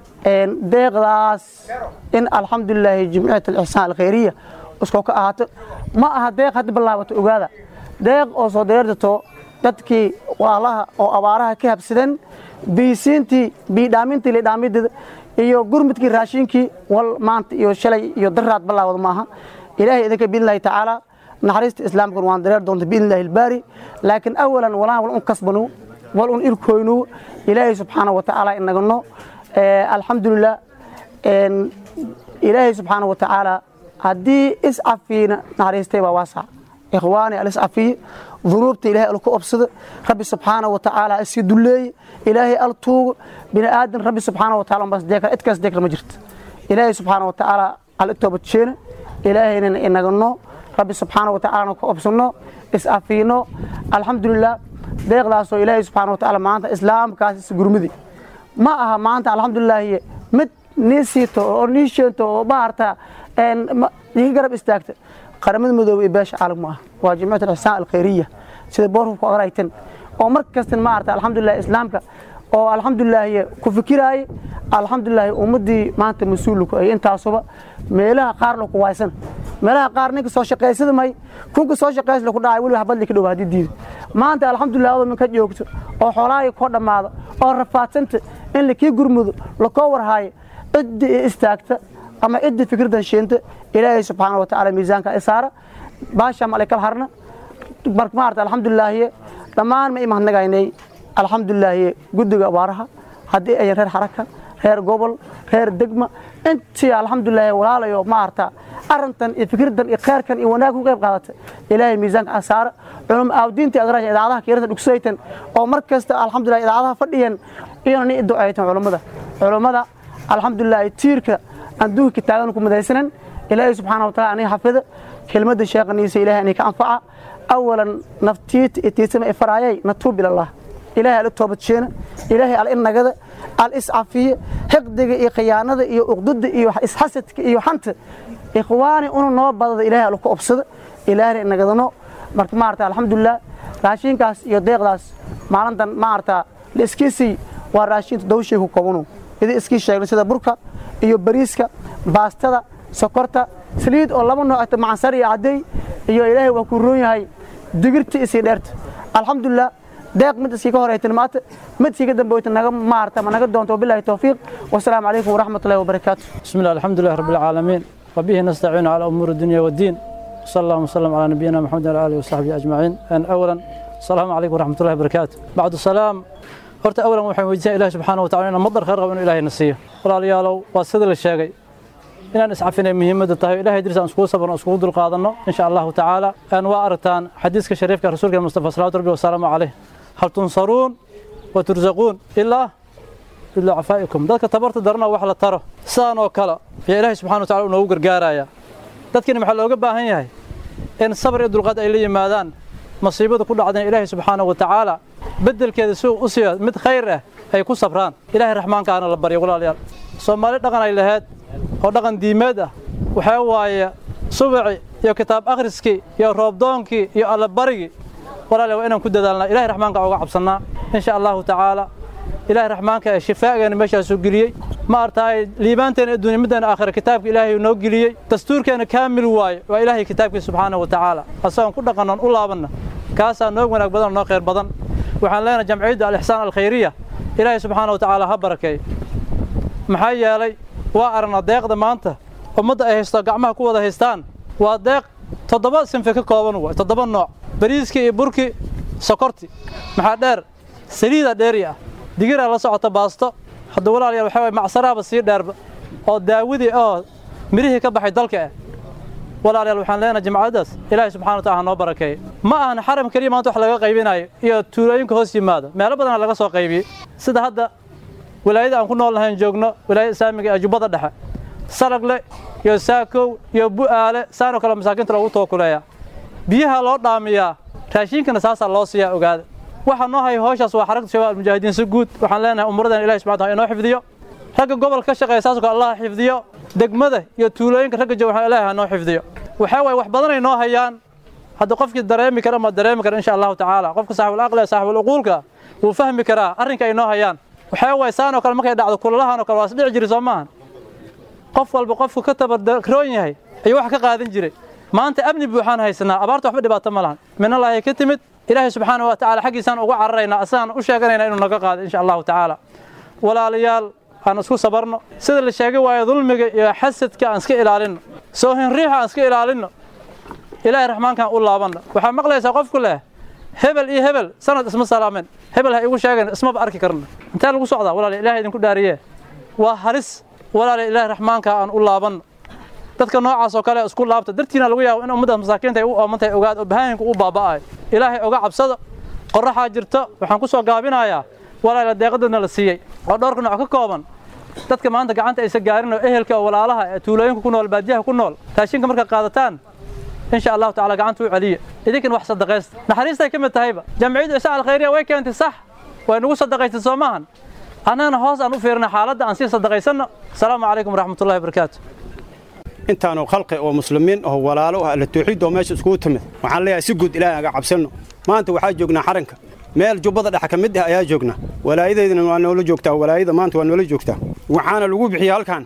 deeqdaas in alxamdulilaahi jimciyat alixsaan alkhayriya iskoo ka ahaato ma aha deeq hadda bilaabato ogaada deeq oo soo deertato dadkii walaalaha oo abaaraha ka habsadeen biisiintii biidhaamintii lidhaamideeda iyo gurmudkii raashinkii wal maanta iyo shalay iyo daraad bilaawada maaha ilaahay idinka biidnillahi tacaala naxariista islaamkan waan dareer doonta biidn illahi albaari laakiin awalan walaha wal un kasbanu wal un irkoynu ilaahay subxaana wa tacaala inagano alxamdulilah ilaahay subxaana wa tacaala haddii iscafiina naxariistay baa waasac ikhwaani aliscafiye dunuubta ilahay alku obsado rabbi subxaana wa tacaala isi duleeye ilaahay al tuugo bini aadan rabbi subxaana wa taala bas deekra idkaas deekra ma jirto ilaahay subxaana wa tacaala al itoobadjeena ilaahayna inagano rabbi subxaana wa tacaalana ku obsano is-afiino alxamdulilah deeqdaasoo ilaahay subxana wa tacaala maanta islaamkaas isgurmudi ma aha maanta alxamdulilaahi mid nii siito oo nii sheento oo maarta iga garab istaagta qaramada midoobe iyo beesha caalamku ah waa jimciyat alixsaan alkhayriya sida boorku ku aqraytan oo mar kastan maarta alxamdulilah islaamka oo alxamdulilaahi ku fikiraaye alxamdulilaahi ummaddii maanta mas-uulku ay intaasuba meelaha qaar laku waysan meelaha qaar ninka soo shaqaysada may kunka soo shaqays laku dhacay weliba habadli ka dhow haddii diido maanta alxamdulilah adoo min ka joogto oo xoolahaaga koo dhammaado oo rafaadsanta in lakii gurmudo lakoo warhaayo cidda istaagta ama cidda fikirdan sheenta ilaahay subxaana wa tacaala miisaanka isaara baasha malaykal harna marka maarta alxamdulilaahi dhammaan ma imahadnagaynay alxamdulilaahi guddiga abaaraha haddii ayan reer xaraka reer gobol reer degma intii alxamdulilaahi walaalayo maarta arintan iyo fikirdan iyo kheyrkan iyo wanaag ku qayb qaadata ilaahay miisaanka asaara culum aawdiinta adraasha idaacadaha keerata dhugsaytan oo mar kasta alxamdulillah idaacadaha fadhiyan iyona ni ducaytan culummada culummada alxamdulillah tiirka adduunka taagan ku madaysanan ilaahay subxaana wa taala aniga xafida kelmadda sheeqaniisa ilahay inay ka anfaca awalan naftiita itiisama ifaraayay natuub ilallah ilahay al toobadjeena ilaahay al innagada al iscafiye xiqdiga iyo khiyaanada iyo uqdada iyo isxasadka iyo xanta ikhwaani unu noo badada ilahay al ku obsada ilaahayna inagadano marka maarata alxamdulilah raashinkaas iyo deeqdaas maalintan maarata la iskiisii waa raashin toddoba shay ku koobanu idin iskii sheegnay sida burka iyo bariiska baastada sokorta saliid oo laba nooc macansar iyo cadday iyo ilaahay waa ku roon yahay digirta isii dheerta alxamdulilah deeq mid iskii ka horeytan maanta mid iskii ka dambeeyta naga maarta ma naga doonto billahi tawfiiq wasalaamu calaykum waraxmatullahi wabarakaatu بسم الله الحمد لله رب العالمين وبه نستعين على أمور الدنيا والدين صلى الله وسلم على نبينا محمد وعلى آله وصحبه أجمعين أن أولا السلام عليكم ورحمة الله وبركاته بعد السلام horta awlan waxaan weydiisaa ilaahi subxaana wataala inaan madar khayr qabo inuu ilaahay na siiyo walaalayaalow waa sida la sheegay inaan iscafinay muhiimadda tahay ilahay diris aan iskugu sabarno iskugu dulqaadanno insha allahu tacaala aan waa aragtaan xadiiska shariifka rasuulka mustafa salawaatu rabbi wasalaamu caleyh hal tunsaruun wa tursaquun ilaa biducafaa'ikum dadka tabarta darana wax la taro sidaan oo kale ayaa ilaahay subxana watacala uu noogu gargaaraya dadkiina maxaa looga baahan yahay in sabar iyo dulqaad ay la yimaadaan masiibada ku dhacdeen ilaahay subxaana wa tacaala beddelkeeda si u siiyo mid khayr ah ay ku sabraan ilaahay raxmaankaana la baryo walaalayaal soomaali dhaqan ay lahayd oo dhaqan diimeed ah waxaa waaye subaci iyo kitaab akhriskii iyo roobdoonkii iyo allabarigii walaalayaal waa inaan ku dadaalnaa ilahay raxmaanka uga cabsannaa insha allahu tacaala ilaahay raxmaanka ee shifaageena meeshaasuu geliyey ma artaay liibaanteena adduunya middeena aakhira kitaabka ilaahay noo geliyey dastuurkeena kaamil waaye waa ilaahay kitaabkiisa subxaana wa tacaala asagoon ku dhaqannoon u laabanna kaasaa noo wanaag badan oo noo khayr badan waxaan leenahay jamciyadda alixsaan alkhayriya ilaahay subxaana wa tacaala ha barakeey maxaa yeelay waa aragna deeqda maanta ummadda ay haysto gacmaha ku wada haystaan waa deeq toddoba sinfi ka kooban waay toddoba nooc bariiskii iyo burkii sokorti maxaa dheer saliida dheeri ah digiraa la socota baasto hadda walaalayaal waxaa waye macsaraaba sii dheerba oo daawadii oo mirihii ka baxay dalka ah walaalayaal waxaan leenahay jimcadaas ilaahay subxana wa taala ha noo barakeeye ma ahan xaram keliya maanta wax laga qaybinayo iyo tuulooyinka hoos yimaada meelo badana laga soo qaybiyey sida hadda walaayada aan ku nool nahayn joogno walaayada islaamiga ee jubbada dhexe salagle iyo saakow iyo bu'aale saanoo kale masaakiinta loogu tookuleeya biyaha loo dhaamiyaa raashiinkana saasaa loo siiyaa ogaada waxa noo haya howshaas waa xaragta shabaab almujaahidiin si guud waxaan leenahay umuradan ilahi subxana taala inoo xifdiyo ragga gobolka ka shaqeeya saasoo kale allah xifdiyo degmada iyo tuulooyinka ragga jooga waxaan ilaahay ha noo xifdiyo waxaa waaye wax badanay noo hayaan hadda qofkii dareemi kara ma dareemi kara insha allahu tacaala qofka saaxibul aqli saaxibul uquulka wuu fahmi karaa arrinka ay noo hayaan waxaa waaye saan oo kale markay dhacdo kulalahan oo kale waa isdhici jiri soo maahan qof walba qofku ka tabarroon yahay ayuu wax ka qaadan jiray maanta amni buuxaan haysanaa abaarta waxba dhibaato ma lahan minallaahi ka timid ilaahay subxaana wa tacaala xaggiisaan ugu cararaynaa asagaan u sheeganayna inuu naga qaado insha allahu tacaala walaalayaal aan isku sabarno sida la sheegay waayo dulmiga iyo xasadka aan iska ilaalinno soohin riixa aan iska ilaalinno ilaahay raxmaankaan u laabanno waxaa maqlaysaa qofku leh hebel iyo hebel sanad isma salaamen hebel ha igu sheegan ismaba arki karno intee lagu socdaa walaala ilahay idinku dhaariye waa halis walaala ilaahay raxmaanka aan u laabanno dadka noocaas oo kale isku laabta dartiina lagu yaabo in ummaddaas masaakiinta ay u oomantahay ogaad oo bahaayinku u baaba'ayo ilaahay oga cabsada qorraxaa jirta waxaan ku soo gaabinayaa walaala deeqadana la siiyey oo dhowrka nooc ka kooban dadka maanta gacanta aysa gaarin oo ehelka oo walaalaha ee tuulooyinka ku nool baadiyaha ku nool raashinka markaad qaadataan insha allahu tacaala gacanta u celiya idinkan wax sadaqaysta naxariistay ka mid tahayba jamciyadda isaa alkhayriya way keentay sax way nagu sadaqaystay soo maahan annagana hoos aan u fiirna xaaladda aan sii sadaqaysanno asalaamu calaykum waraxmatullahi wabarakaatu intaanu khalqi oo muslimiin oo walaalo ah la tawxiid oo meesha iskugu timid waxaan leeyahay si guud ilaahay aga cabsanno maanta waxaa joognaa xaranka meel jubbada dhexe ka mid ah ayaa joognaa walaayadeydana waa noola joogtaa walaayada maanta waa noola joogtaa waxaana lagu bixiyey halkan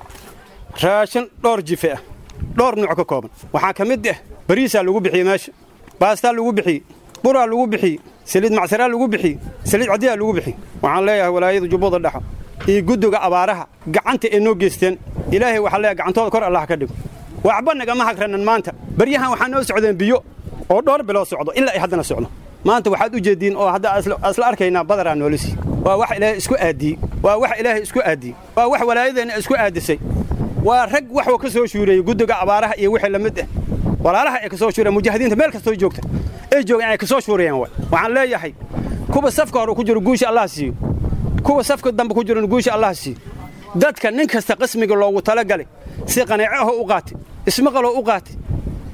raashin dhowr jife ah dhowr nuuc ka kooban waxaa ka mid ah bariisaa lagu bixiyey meesha baastaa lagu bixiyey buraa lagu bixiyey saliid macsaraa lagu bixiyey saliid cadiyaa lagu bixiyey waxaan leeyahay walaayada jubbada dhexe iyo guddiga abaaraha gacanta ay noo geysteen ilaahay waxaa leeyahay gacantooda kor allah ka dhigo waxba nagama hagranan maanta baryahan waxaa noo socdeen biyo oo dhowr biloo socdo ilaa ay haddana socdo maanta waxaad u jeediin oo hadda asla arkaynaa badaraa noolisi waa wax ilaahay isku aadiyey waa wax ilaahay isku aadiyey waa wax walaayadeenna isku aadisay waa rag waxuu ka soo shuureeyey guddiga abaaraha iyo wixii la mid ah walaalaha ay ka soo shuureen mujaahidiinta meel kastoo joogta ay joogeen ay ka soo shuurayeen waay waxaan leeyahay kuwa safka hore ku jiro guusha allah siiyo kuwa safka dambe ku jirona guusha allah siiyo dadka nin kasta qismiga loogu talagalay si qanaaco ahoo u qaatay ismaqaloo u qaatay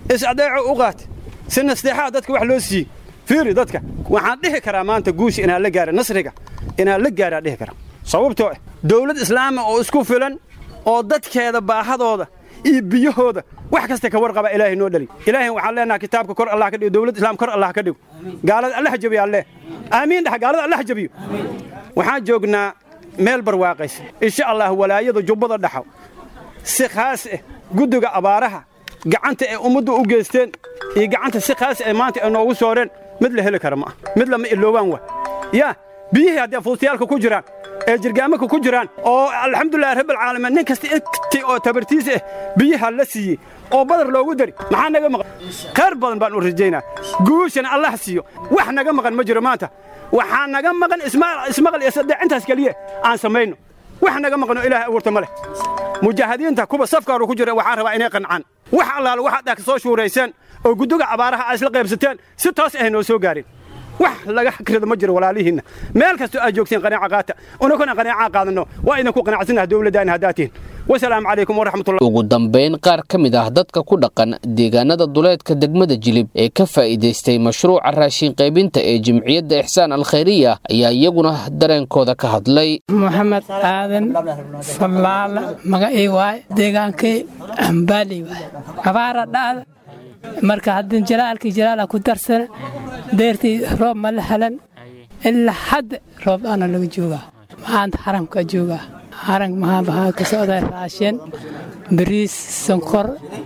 is-adeeco u qaat si nasteexaa dadka wax loo siiyey fiiri dadka waxaan dhihi karaa maanta guusha inaan la gaara nasriga inaan la gaaraa dhihi karaa sababtoo ah dowlad islaama oo isku filan oo dadkeeda baahadooda iyo biyahooda wax kasta ka warqaba ilaahay noo dhali ilaahay waxaan leenaha kitaabka kor allah ka dhigo dowlad islaam kor allah ka dhigo gaalada allah jabiyo alle aamiin dhax gaalada allah jabiyo waxaan joognaa meel barwaaqaysa insha allah walaayada jubbada dhaxo si khaas ah guddiga abaaraha gacanta ay ummaddu u geysteen iyo gacanta si khaas ay maanta ay noogu sooreen mid la heli kara ma ah mid lama iloobaan wa yaa biyihii haddii fuustayaalka ku jiraan ee jirgaamaka ku jiraan oo alxamdulillahi rabbilcaalamiin nin kasta intii oo tabartiis ah biyaha la siiyey oo badar loogu dari maxaa naga maqan khayr badan baan u rajaynaa guushana allah siiyo wax naga maqan ma jiro maanta waxaa naga maqan ismaqal iyo saddex intaas keliya aan samayno wax naga maqanoo ilaahay abuurta ma leh mujaahidiinta kuwa safkaaru ku jira waxaan rabaa inay qancaan wax allaala waxaad ka soo shuurayseen oo guddiga abaaraha aa isla qaybsateen si toos ah noo soo gaarin wax laga hakrida ma jiro walaalihiinna meel kastoo aad joogtiin qanaaca qaata unakuna qanaacaa qaadanno waa idinku qanacsannaha dowladdaana haddaad tihin wasalaamu calaykum waraxmatullah ugu dambayn qaar ka mid ah dadka ku dhaqan deegaanada duleedka degmada jilib ee ka faa'iidaystay mashruuca raashin qaybinta ee jimciyadda ixsaan alkhayriya ayaa iyaguna dareenkooda ka hadlay maxamed aadan fallaala magacii waay deegaankii ambaali waay abaara dhacda marka haddin jalaalkii jalaala ku darsana deertii roob ma la helan ilaa hadda roob aana laga joogaa maanta xaramka joogaa xarank maxaa baxaa ka socda raashin bariis sonkor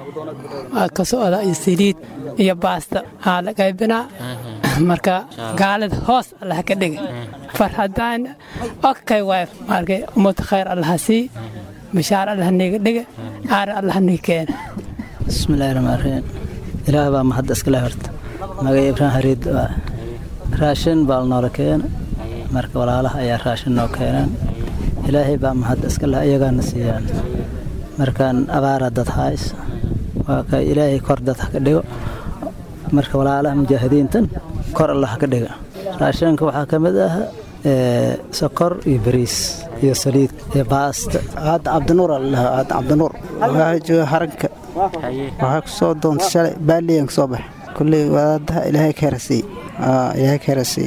waa ka socda iyo saliid iyo baasta aa la qaybinaa marka gaalada hoos allah ka dhiga farhadaan okay waay markay ummad khayr allaha sii bishaar allah niga dhiga aar allah niga keena bismillaahi rahmaan rahiim ilaah baa mahadda iskale horta magay ibraahim hariid raashin baa noola keena marka walaalaha ayaa raashin noo keeneen ilaahay baa mahadda iskale iyagaana siiyaan markaan abaara dad hays waa ka ilaahay kor dad ha ka dhigo marka walaalaha mujaahidiintan kor allah ha ka dhiga raashinka waxaa ka mid ah sokor iyo bariis iyo saliid iyo baasta aad cabdinuur allaha aad cabdinuur waxaa jooga haranka waxaa ku soo doontay shalay baaliyan ka soo bax kulley wadaadaha ilaahay ka herasiiy ilaahay ka herasiiy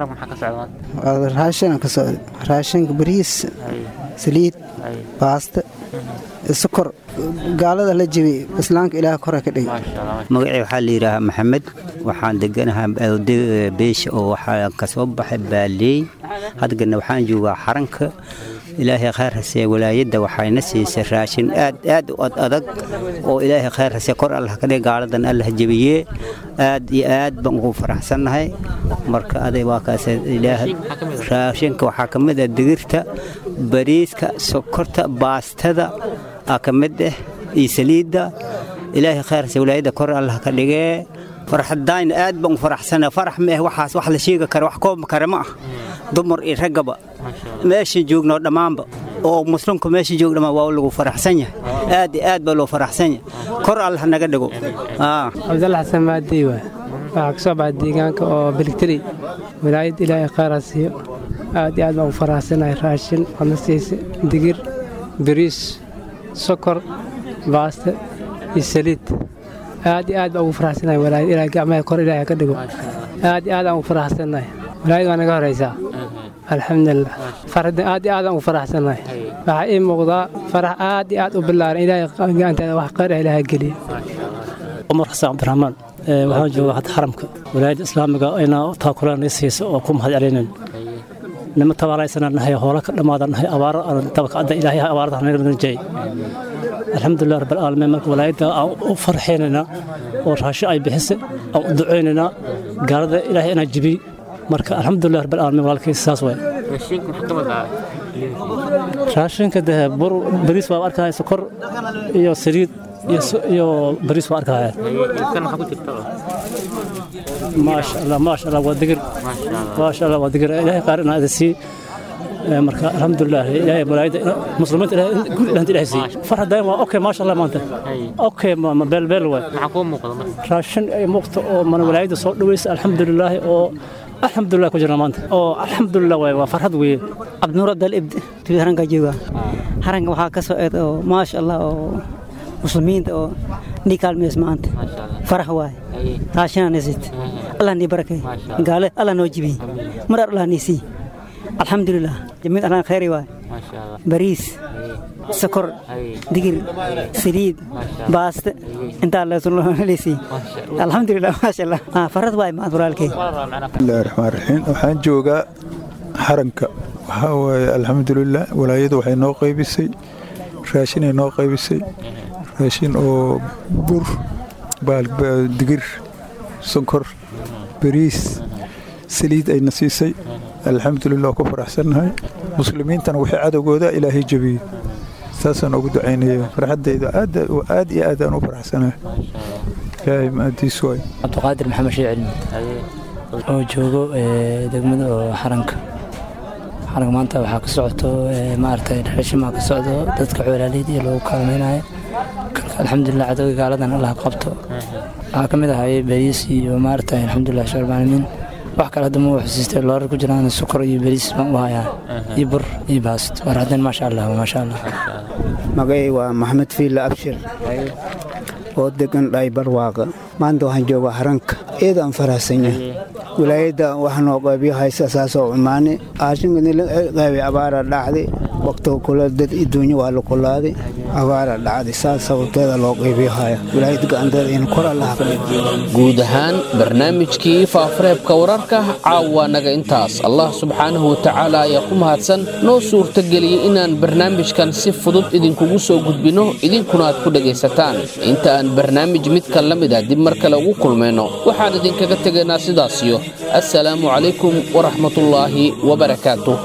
raashinan ka socda raashinka bariis saliid baasta sokor gaalada la jebiyey islaamka ilaah kore ka dhigay magacii waxaa la yidhaahaa maxamed waxaan deganahaa beesha oo waxaa ka soo baxay baaleey hadgana waxaan joogaa xaranka ilaahay khayr hasee walaayadda waxayna siisay raashin aad aad u ad adag oo ilaahay khayr hasee kor allah ka dhig gaaladan allah jebiyee aad iyo aad baan ugu faraxsannahay marka aday waa kaas ilaah raashinka waxaa ka mid ah digirta bariiska sokorta baastada aa ka mid ah iyo saliidda ilaahay khayr hasee walaayadda kor allah ka dhigee farxadaan aad baan u faraxsana farax ma ah waxaas wax la sheegi kara wax koob kara ma ah dumar iyo raggaba meesha joogno dhammaanba oo muslimku meesha joog dhammaan waa lagu faraxsan yahay aad iyo aad baa loo faraxsan yahay kor allah naga dhigo cabdalla xasan maadii waay waxaa ka soo baxay deegaanka oo beligteri wilaayad ilaahay khayra siiyo aad iyo aad baan u faraxsanahay raashin wadna siisa digir bariis sokor baaste iyo saliid aad iyo aad baan ugu faraxsanahay walaayad ilaahay gacmaha kor ilaahay ka dhigo aad iyo aad aan ugu faraxsanahay walaayad waa naga horaysaa alxamdulilah farxadda aad iyo aad aan ugu faraxsanahay waxaa ii muuqdaa farax aad iyo aad u ballaaran ilaahay gacanteeda wax khayr ah ilaahay geliya cumar xasan cabdiraxmaan waxaan joogaa hadda xaramka walaayadda islaamiga inaa taakulaan siisa oo ku mahad celinayn nima tabaalaysana nahay hoola ka dhammaada nahay abaaro tabakacadda ilaahay abaarada naga najay alxamdulilah rabbilcaalamiin marka walaayadda aan u farxaynaynaa oo raasho ay bixisa aan u ducaynaynaa gaalada ilaahay inaa jibiy marka alxamdulilah rabbilcaalamiin walaalkiisa saas waay raashinka de bur bariis waa arkaya sokor iyo saliid iyo bariis waa arkaya maasha allah maasha allah waa digir maasha allah waa digir ilaahay qaar inaa ada sii marka alxamdulilah ilaahay malaayida muslimiinta guud ilahanta ilahay sii farxadayn waa okay maasha allah maanta okay ma beelbeel waay raashin ay muuqto oo mana walaayada soo dhawaysa alxamdulilaahi oo alxamdulilah ku jirna maanta oo alxamdulilah waay waa farxad weeye cabdinuur abdal ibdi haranka jooga haranka waxaa ka soo eed oo maasha allah oo muslimiinta oo nii kaalmeys maanta farax waay raashinanisit allah nii barakay gaale allah noo jibiyey marar allah nii sii alxamdulilah jamiid allah khayri waay bariis sokor digir saliid baaste intaa leesii alxamdulilah maasha allah farad waay maad walaalkay bismillahi raxmaan raxiim waxaan joogaa xaranka waxaa waaye alxamdulilah walaayadu waxay noo qaybisay raashinay noo qaybisay raashin oo bur digir sonkor bariis saliid ayna siisay alxamdulilah oo ku faraxsannahay muslimiintana wixii cadowgooda ilaahay jebiyey saasaan ugu ducaynaya farxaddayda aad iyo aad aan u faraxsanahay ilaahay maadiis waay cabdiqaadir maxamed shee cilmi oo joogo degmada oo xaranka xaranka maanta waxaa ka socoto maaragtay raashimaa ka socdo dadka xoolaaleyda iyo lagu kaalmaynayo alxamdulilah cadowga gaaladan allah qabto waxaa ka mid ahay bariis iyo maaragtay alxamdulilah shar maalimiin wax kale hadda ma xusiistay loorar ku jiraan sokor iyo bariis baan u hayaa iyo bur iyo baast war haddeen maasha allah maasha allah magacay waa maxamed fiila abshir oo degan dhaybarwaaqa maanta waxaan joogaa haranka eed aan faraxsan yahay wilaayadda wax noo qaybiyo haysa saasoo cumaane aashinkanila qaybi abaara dhacday waqtiga kule dad adduunyo waa la kulaaday abaara dhacday saas sababteeda loo qaybiyo haya wilaayadda gacanteeda in kor allaha ka dhigo guud ahaan barnaamijkii faafareebka wararka caawa naga intaas allah subxaanahu watacaala ayaa ku mahadsan noo suurtageliyey inaan barnaamijkan si fudud idinkugu soo gudbinno idinkuna aad ku dhegaysataan inta aan barnaamij midkan la mid ah dib mar kale ugu kulmayno waxaan idinkaga tegaynaa sidaasiyo assalaamu calaykum waraxmatullaahi wabarakaatuh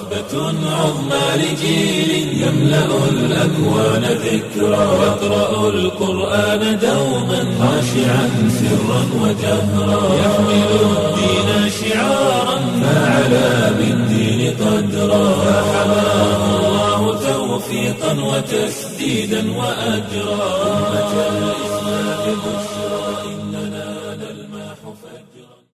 عظمى لجيل يملأ الأكوان ذكرى يقرأ القرآن دوما خاشعا سرا وجهرا يحمل الدين شعارا فعلى بالدين قدرا فحماه الله توفيقا وتسديدا وأجرا أمة الإسلام بشرى